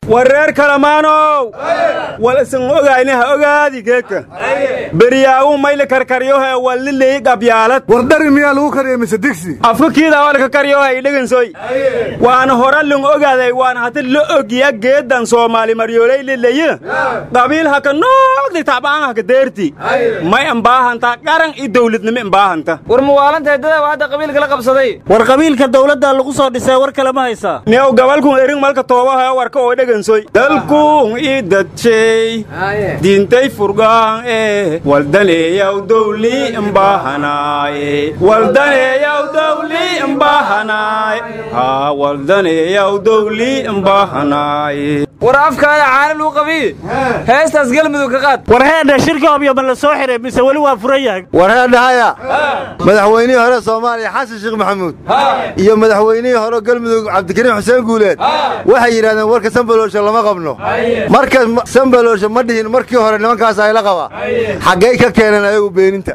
war reer kalamaanow wal isan ogayni ha ogaadi geeka beryaawu mayli karkaryohe wallilii gabyaalad war dhari miyaa lagu kariyay mise digsi afka kiida walka karyohe idhegansoy waana hora lung ogaaday waana hati la ogya geedan soomaali maryoolay lilaye qabiil haka noogdi tacbaan haka deerti may imbaahanta qaran i dawladnimo imbaahanta war muwaalantahay dada hadda qabiilka la qabsaday war qabiilka dawladda lagu soo dhisay war kale ma haysaa neew gabalkun erin malka toobaha warka oo dhegansoy dalkun i dadshay diintay furgaan ee waldaneeyaw dawli imbaahanaay waldaneeyaw dawli imbaahanaay haa waldaneeyaw dawli imbaahanaay war afkaada caana luu qabiy heestaas galmudug ka qaad war heedha shirka obyo ma la soo xiray mise weli waa furan yahay war heedhahaya madaxweynihii hore soomaaliya xasan sheekh maxamuud iyo madaxweynihii hore galmudug cabdikariim xuseen guuleed waxay yidhahdeen warka sambaloolsha lama qabno marka sambaloolsha ma dhihin markii hore nimankaas ayla qaba xaggay ka keeneen ayagu beeninta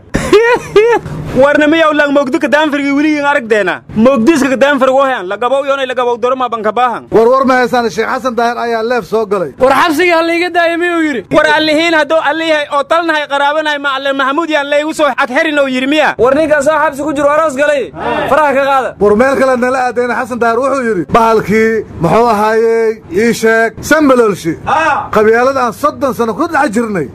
warna miyaw lang mogdi kadaanfirgi wiligiin aragdeena mogdiiska kadaanfirg wahan lagabow yoonay lagabow doroma bankabaahan war war ma haysaan sheekh xasan daahir ayaa leef soo galay war xabsigii ha layga daaya miyuu yidhi war allihiin hadduu alliyahay oo talnahay qaraabanahay macalin maxamuud yaan laygu soo adherin oo yidhi miya war ninkaasoo xabsi ku jiro aroos galay faraha ka qaada war meel kale nala aadayna xasan daahir wuxuu yidhi bahalkii muxuu ahaayey ii sheeg sambaloolshi qabyaalad aan soddon sano ku dhex jirnay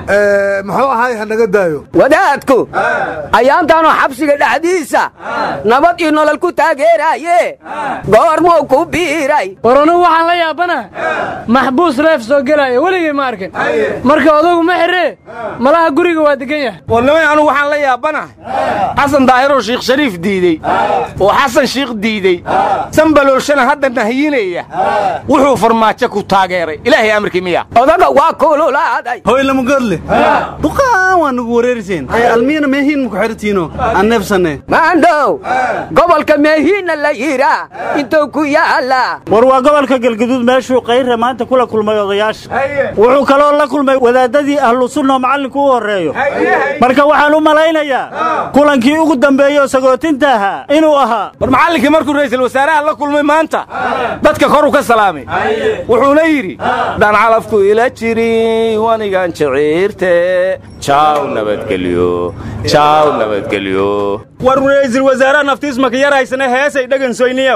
muxuu ahaay ha naga daayo wadaadku ayaantaanoo xabsiga dhexdiisa nabad iyo nolol ku taageeraaye goormuu ku biiray war anugu waxaan la yaabanaha maxbuus leef soo gelaya weligay ma arkin marka odagu ma xiree malaha guriga waa degan yahay warnimay anugu waxaan la yaabanahay xasan daahiroo shiikh shariif diidey oo xasan shiikh diidey sambaloolshana hadda nahiyinaya wuxuu farmaajo ku taageeray ilaahay amarkii miya odaga waa kululaaday hoy lamugoodle duqaan waa nagu wareeriseen almiyana meehiin maku xertiino aan neefsanne maandhow gobolka meehiinna la yidhaa intuu ku yaala war waa gobolka galguduud meeshuu kayre maanta kula kulmay odayaasha wuxuu kaloo la kulmay wadaadadii ahlu sunna oo macallinku u horreeyo marka waxaan u malaynayaa kulankii ugu dambeeyo sagootinta ahaa inuu ahaa war macallinkii markuu ra'iisul wasaaraha la kulmay maanta dadka koruu ka salaamay wuxuuna yidhi daan calafku ila jiri wanigan jiciirte jaaw nabadgelyo jaaw nabadgelyo war ra'iisul wasaaraha naftiis maka yaraysana heesay dhegansoyniyow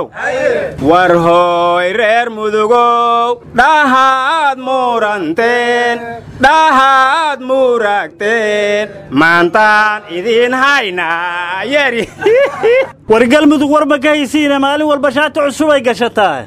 war hooy reer mudugow dhahaad muuranteen dhahaad muuragteen maantaan idiin haynaa yeri war galmudug war ma ka haysiine maalin walba shaati cusubay gashataa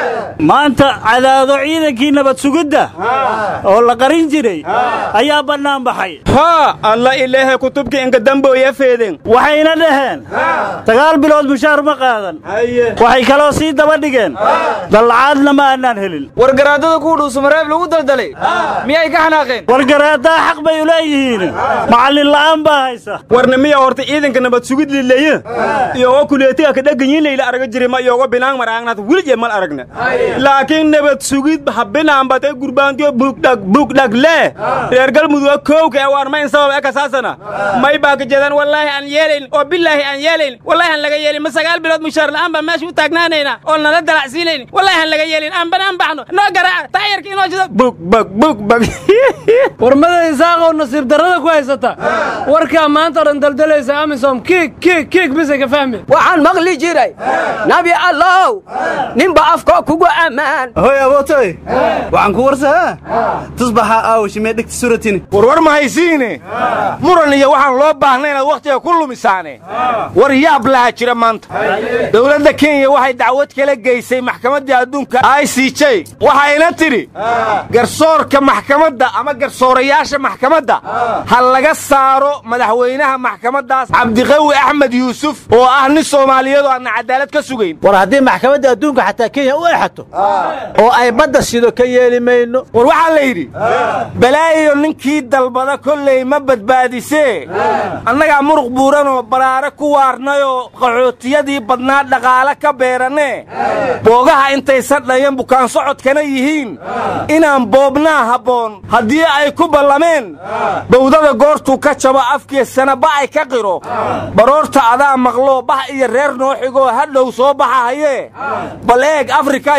maanta cadaado ciidankii nabad sugidda oo la qarin jiray ayaa bannaan baxay haa alla ilaahe kutubkii inka dambooya feeden waxayna dhaheen sagaal bilood mushaar ma qaadan waxay kaloo sii daba dhigeen dallacaadna ma aanaan helin war garaadada kuwa dhuusamareeb lagu daldalay miyay ka xanaaqeen war garaaddaa xaq bay u leeyihiin macallin la'aan baa haysa warna miya horta ciidanka nabad sugid lilaye iyogoo kuleetiga ka dhegganyin layla araga jiray ma iyogoo binaang maraagnaad wilijee mal aragna laakiin nabad sugid ha binaanbatay gurbaantiyo bugdhag bugdhag lee reer galmuduga koowka ee waan mayn sabab eka saasana may baa ka jeedaan wallaahi aan yeelayn oo bilaahi aan yeelayn wallaahi aan laga yeelin ma sagaal bilood mushaar la'aan baan meesha u taagnaanayna oo nala dalacsiinayn wallaahi aan laga yeelin aan banaan baxno noo garaaca taayarka inoo jido bug bag bug bag warmada isaaqow nasiib darrada ku haysata warkaa maanta o dhan daldalaysa amisom kiig kiig kiig mise ka fahmi waxaan maqli jiray nabi allow ninba afkoo kugu ammaan hoy abootoy waxaan ku warsaa tusbaxa aawashimee dhegta suratini warwar ma haysiine muran iyo waxaan loo baahnay inaad wakhtiga ku lumisaane war yaab laha jira maanta dowladda kenya waxay dacwad kala geysay maxkamaddii adduunka i c j waxayna tidhi garsoorka maxkamadda ama garsoorayaasha maxkamadda ha laga saaro madaxweynaha maxkamaddaas cabdiqawi axmed yuusuf oo ah nin soomaaliyeed oo aanna cadaalad ka sugayn war haddii maxkamadda adduunka xataa kenya u exato oo ay badda sido ka yeeli mayno war waxaa la yidhi balaayo ninkii dalbada kolley ma badbaadisee annagaa muruq buuranoo baraare ku waarnayoo qaxootiyadii badnaa dhaqaale ka beerannee boogaha intaysan dhayan bukaan socodkana yihiin inaan boobnaa habboon haddii ay ku ballameen bawdada goortuu ka jabo afkiisana ba ay ka qiro baroorta adaa maqloo bax iyo reer noo xigoo hadhow soo baxahayee bal eeg afrika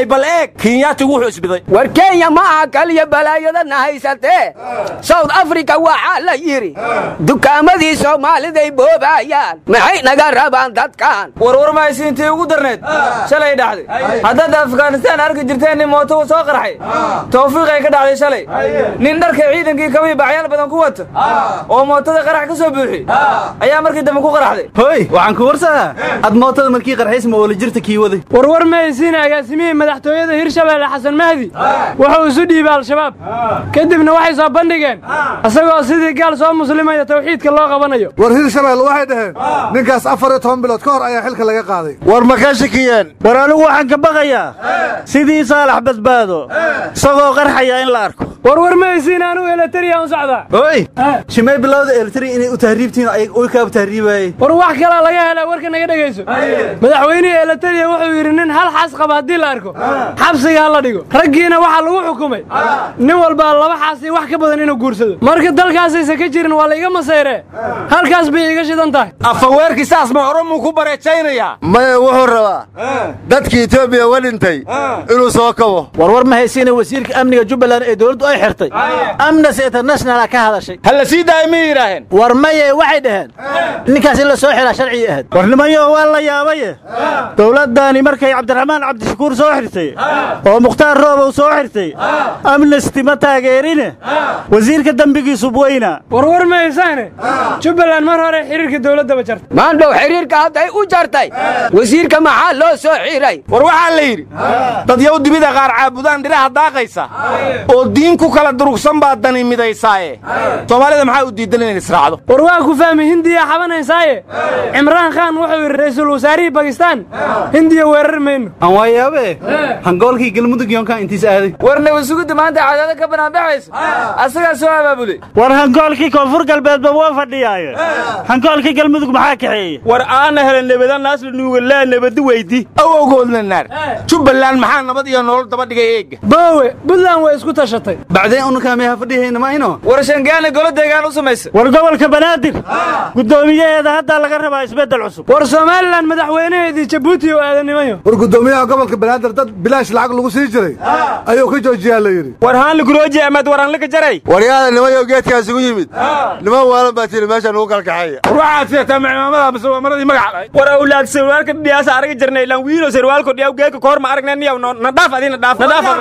kaalay bal eeg kenyaatigu wuxuu isbiday war kenya ma aha kaliya balaayadana haysatee south africa waxaa la yidhi dukaamadii soomaaliday boobaayaan maxay naga rabaan dadkan warwar mahaysiintii ugu darneed shalay dhacday haddaad afghanistaan arki jirteen nin mooto uu soo qarxay tawfiiqay ka dhacday shalay nin dharka ciidankii kabii bacyaal badan ku wata oo mootada qarax ka soo buuxi ayaa markii dambe ku qaraxday hoy waxaan ku warsadaa ad mootada markii qarxays ma oola jirta kii waday warwar mahaysiin agaasimihii madaxtooyada hirshabeelle xasan mahdi wuxuu isu dhiibay al-shabaab kadibna waxay soo bandhigeen isagoo sidii gaal soo muslimaya tawxiidka loo qabanayo war hirshabelle waxay dhaheen ninkaas afar iyo toban bilood ka hor ayaa xilka laga qaaday war ma ka shakiyeen war anigu waxaan ka baqayaa sidii saalax badbaado isagoo qarxaya in la arko warwar mahaysiin anigu elatariya u socdaa hoy shimay bilowda elitari inay u tahriibtiin oy kaaba tahriibaayey war wax kalaa laga helaa warka naga dhegayso madaxweynihii elatariya wuxuu yidhi nin hal xaas qaba haddii la arko xabsiga ha la dhigo raggiina waxaa lagu xukumay nin walbaa laba xaas iyo wax ka badan inuu guursado marka dalkaasaysan ka jirin waa la iga masayree halkaas bay iga shidan tahay afaweerkii saas ma oromuu ku bareejaynayaa maya wuxuu rabaa dadkii etoobiya uga dhintay inuu soo kabo warwar ma haysiina wasiirka amniga jubbaland ee dowladdu ay xirtay amnesty internationala ka hadashay ha la sii daaya miyay yidhaaheen war maye waxay dhaheen ninkaas in la soo xiraa sharcigii ahayd war nimanyo waa la yaabaye dowladdaani markay cabdiraxmaan cabdishakuur soo xirtay oo mukhtaar roobow soo xirtay amnesty ma taageerine wasiirka dembigiisu bweyna warwar ma haysaane jubbaland mar hore xiriirka dowladdaba jartay maandhow xiriirka hadday u jartay wasiirka maxaa loo soo xiray war waxaa la yidhi dadyow dibida qaar caabudaan dhiraha daaqaysa oo diin ku kala durugsan baa dani midaysaaye soomaalida maxaa u diidan inay israacdo war waa ku fahmi hindiya xabanaysaaye cimraan khaan wuxuu yidhi ra'iisul wasaarihii bakistaan hindiya weerar mayno aan waa yaabe hangoolkii galmudug yoonkaa intiis aaday war nabasugidda maanta cadaado ka banaanbaxayso asagaa soo abaabulay war hangoolkii koonfur galbeedba waa fadhiyaaye hangoolkii galmudug maxaa kaxeeye war aana helen nebada naasla nuugalaa nebadi weydi awowgoodna naar jubbaland maxaa nabad iyo nolol daba dhigay eegga boowe buntland way isku tashatay bacdeen unukaa meeha fadhihayna mayno war shangaana golo deegaan u samaysa war gobolka banaadir guddoomiyaheeda haddaa laga rabaa isbeddel cusub war somalilan madaxweynaheedii jabuuti oo aadanimayo war guddoomiyaha gobolka banaadir dad bilaash lacag lagu sii jiray ayuu ka joojiyaa la yidhi war haanli kurooji amad waranlika jaray waryaada nimayo geedkaas ugu yimid niman waalan baa tiri meeshaan ugu kalkaxaya war waxaad seetaa macimaamada mise waa maradii magaca lahayd war awlaad sarwaalka dhiyaasa araga jirnay ilaan wiilo sarwaalko dhiyaw geeka koor ma aragna niyaw na dhaaf adina dhaaf na dhaaf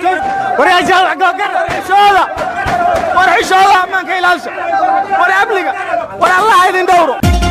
war xishooda war xishooda ammaanka ilaalsha war amniga war allaha idin dhowro